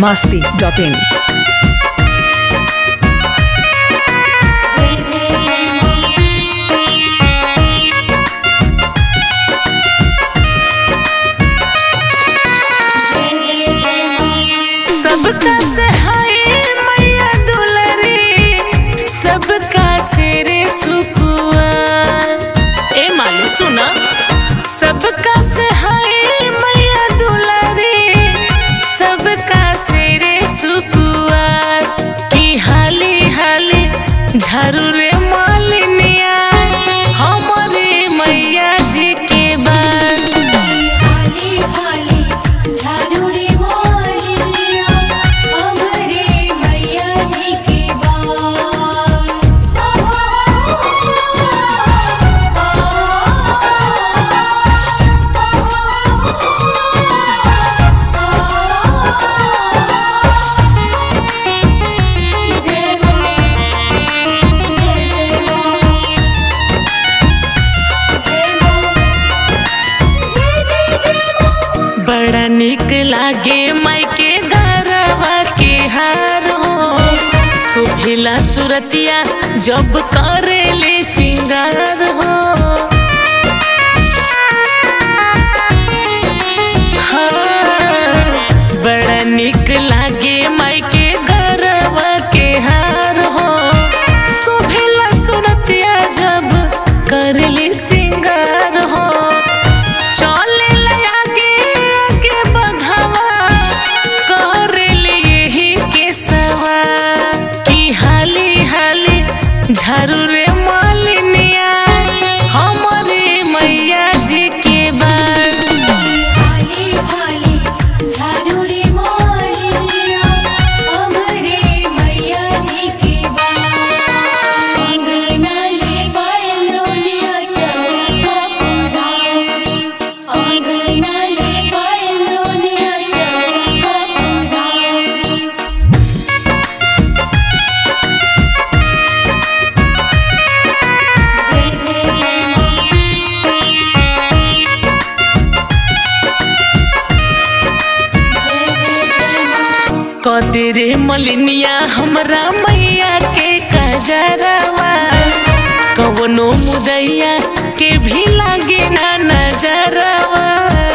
masti.in. सबका से हाय मैया दुलरी सबका सिरे सुकुआ ए मालू सुना सबका से हाय मैया दुलरी सबका सिरे सुकुआ की हाली हाली झारू रे मालिनिया हमारे मैया जी के बाद हाली हाली झाड़ू रे मोलिया हमरे मैया जी के जय जय जय जय जय जय बड़ा निक लागे मायके गरवा के हार हो सुभिला सुरतिया जब करेले सिंगार हो हाँ, बड़ा निक लागे मायके गरवा के हार हो सुभिला सुरतिया जब करेले सिंगार हो चले आगे आगे बढ़ावा कर यही के सवा की हाली हाली झारू रे मालिनिया हमारे मैया जी के बाद हाली हाली झाड़ू रे मोलिया हमरे मैया जी के अंगनले बैलोनिया चौका पुरारी अंगनले बैलोनिया चौका पुरारी जय जय जय जय जय जय कदरे मलिनिया हमरा मैया के कजरवा कवनो मुदैया के भी लागे ना नजरवा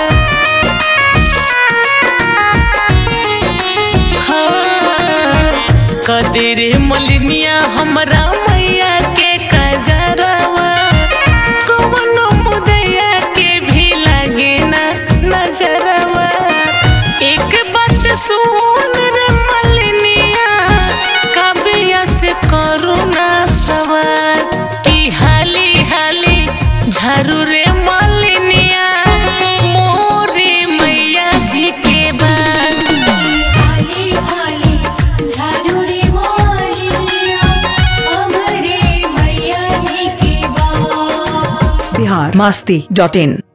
हाँ, कदरे मलिनिया हमरा मैया के कजरवा कवनो मुदैया के भी लागे ना नजरवा एक बात सुन रे मलिनिया कबिया से करू ना सवार की हाली हाली झारू रे मलिनिया मोरे मैया जी के बाद हाली हाली झाड़ू रे मोलिया हमरे मैया जी के बा Bihar masti.in.